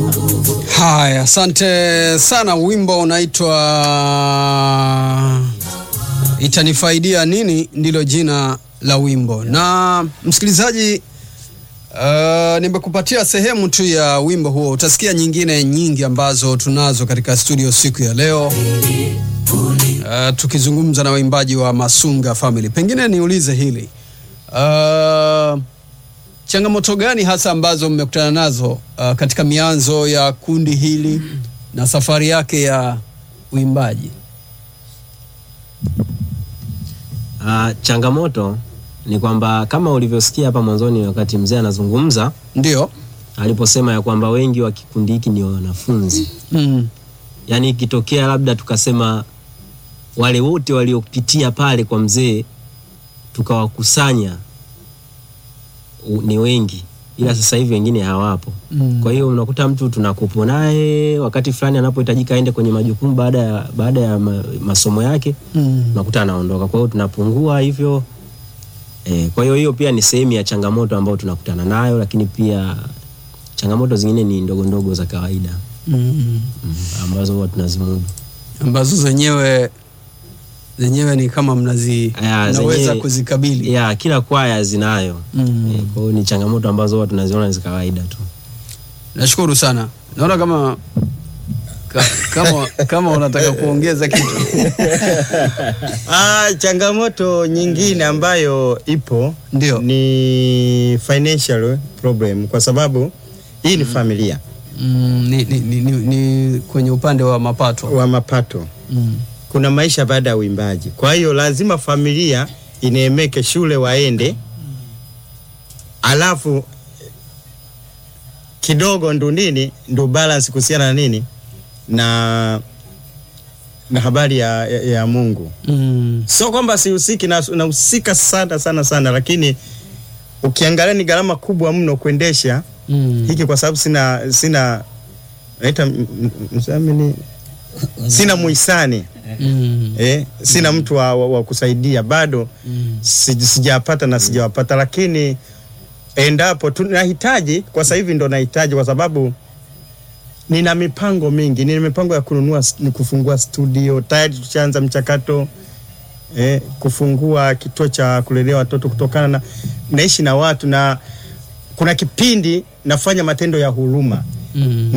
Haya, asante sana. Wimbo unaitwa Itanifaidia Nini, ndilo jina la wimbo. Na msikilizaji, uh, nimekupatia sehemu tu ya wimbo huo. Utasikia nyingine nyingi ambazo tunazo katika studio siku ya leo, uh, tukizungumza na waimbaji wa Masunga Family. Pengine niulize hili uh, changamoto gani hasa ambazo mmekutana nazo uh, katika mianzo ya kundi hili na safari yake ya uimbaji? Uh, changamoto ni kwamba kama ulivyosikia hapa mwanzoni wakati mzee anazungumza Ndio. aliposema ya kwamba wengi wa kikundi hiki ni wanafunzi. Mm. Yaani ikitokea labda tukasema wale wote waliopitia pale kwa mzee tukawakusanya u- ni wengi, ila sasa hivi wengine hawapo. Mm. Kwa hiyo unakuta mtu tunakupo naye wakati fulani anapohitajika aende kwenye majukumu baada ya, baada ya ma, masomo yake Mm. unakuta anaondoka. Kwa hiyo tunapungua hivyo e, kwa hiyo hiyo pia ni sehemu ya changamoto ambayo tunakutana nayo, lakini pia changamoto zingine ni ndogo ndogo za kawaida Mm. mm, ambazo huwa tunazimudu. ambazo zenyewe zenyewe ni kama mnazi Aya, mnaweza zenyewe- kuzikabili. Ya kila kwaya zinayo Mm. e, kwa hiyo ni changamoto ambazo huwa tunaziona ni za kawaida tu. Nashukuru sana. Naona kama ka, kama kama unataka kuongeza kitu. Ah, changamoto nyingine ambayo ipo Ndio. ni financial problem kwa sababu hii ni familia Mm, ni, ni, ni, ni, ni kwenye upande wa mapato. wa mapato. Mm. Kuna maisha baada ya uimbaji, kwa hiyo lazima familia ineemeke, shule waende, alafu kidogo ndo nini ndo balance kuhusiana na nini na na habari ya, ya, ya Mungu. Mm. Sio kwamba sihusiki, na- nahusika sana sana sana, lakini ukiangalia ni gharama kubwa mno kuendesha Mm. hiki, kwa sababu sina sina naita m- m- msamini, sina muhisani Mm. eh, sina mtu wa, wa, wa kusaidia bado Mm. si- sijapata na sijawapata, lakini endapo tunahitaji kwa sasa hivi ndo nahitaji, kwa sababu nina mipango mingi, nina mipango ya kununua ni kufungua studio tayari, tushaanza mchakato eh, kufungua kituo cha kulelea watoto kutokana na naishi na watu na kuna kipindi nafanya matendo ya huruma Mm.